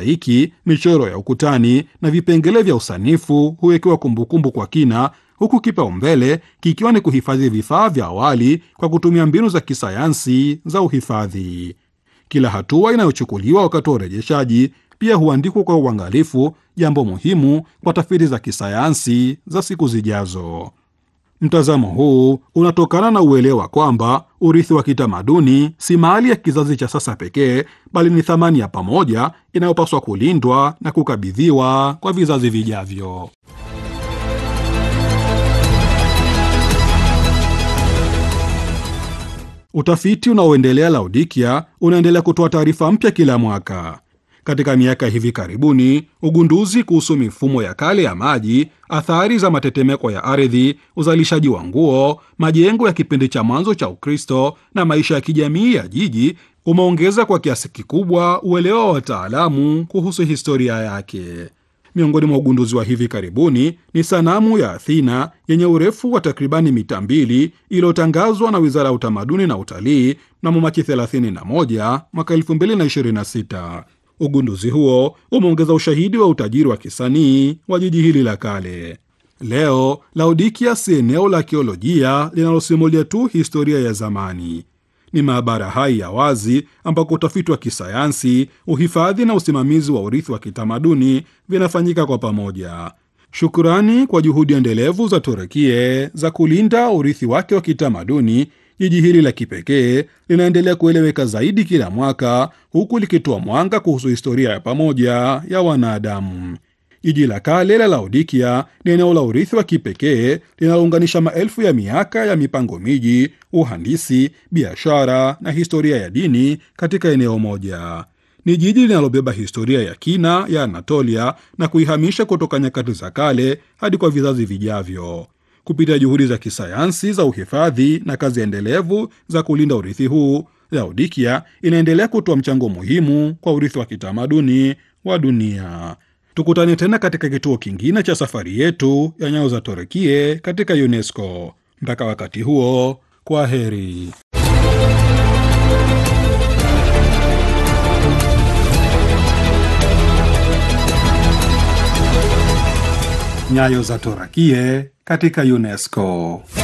mozaiki, michoro ya ukutani na vipengele vya usanifu huwekewa kumbukumbu kwa kina, huku kipaumbele kikiwa ni kuhifadhi vifaa vya awali kwa kutumia mbinu za kisayansi za uhifadhi. Kila hatua inayochukuliwa wakati wa urejeshaji pia huandikwa kwa uangalifu, jambo muhimu kwa tafiti za kisayansi za siku zijazo. Mtazamo huu unatokana na uelewa kwamba urithi wa kitamaduni si mali ya kizazi cha sasa pekee, bali ni thamani ya pamoja inayopaswa kulindwa na kukabidhiwa kwa vizazi vijavyo. Utafiti unaoendelea Laodikia unaendelea kutoa taarifa mpya kila mwaka. Katika miaka hivi karibuni, ugunduzi kuhusu mifumo ya kale ya maji, athari za matetemeko ya ardhi, uzalishaji wa nguo, majengo ya kipindi cha mwanzo cha Ukristo na maisha ya kijamii ya jiji umeongeza kwa kiasi kikubwa uelewa wa wataalamu kuhusu historia yake. Miongoni mwa ugunduzi wa hivi karibuni ni sanamu ya Athena yenye urefu wa takribani mita mbili iliyotangazwa na Wizara ya Utamaduni na Utalii mnamo Machi 31 mwaka 2026. Ugunduzi huo umeongeza ushahidi wa utajiri wa kisanii wa jiji hili la kale. Leo Laodikia si eneo la akiolojia linalosimulia tu historia ya zamani. Ni maabara hai ya wazi ambako utafiti wa kisayansi, uhifadhi na usimamizi wa urithi wa kitamaduni vinafanyika kwa pamoja. Shukrani kwa juhudi endelevu za Turukie za kulinda urithi wake wa kitamaduni, jiji hili la kipekee linaendelea kueleweka zaidi kila mwaka, huku likitoa mwanga kuhusu historia ya pamoja ya wanadamu. Jiji la kale la Laodikia ni eneo la urithi wa kipekee linalounganisha maelfu ya miaka ya mipango miji, uhandisi, biashara na historia ya dini katika eneo moja. Ni jiji linalobeba historia ya kina ya Anatolia na kuihamisha kutoka nyakati za kale hadi kwa vizazi vijavyo. Kupitia juhudi za kisayansi za uhifadhi na kazi endelevu za kulinda urithi huu, Laodikia inaendelea kutoa mchango muhimu kwa urithi wa kitamaduni wa dunia. Tukutane tena katika kituo kingine cha safari yetu ya nyayo za Torekie katika UNESCO. Mpaka wakati huo, kwa heri. Nyayo za Torekie katika UNESCO.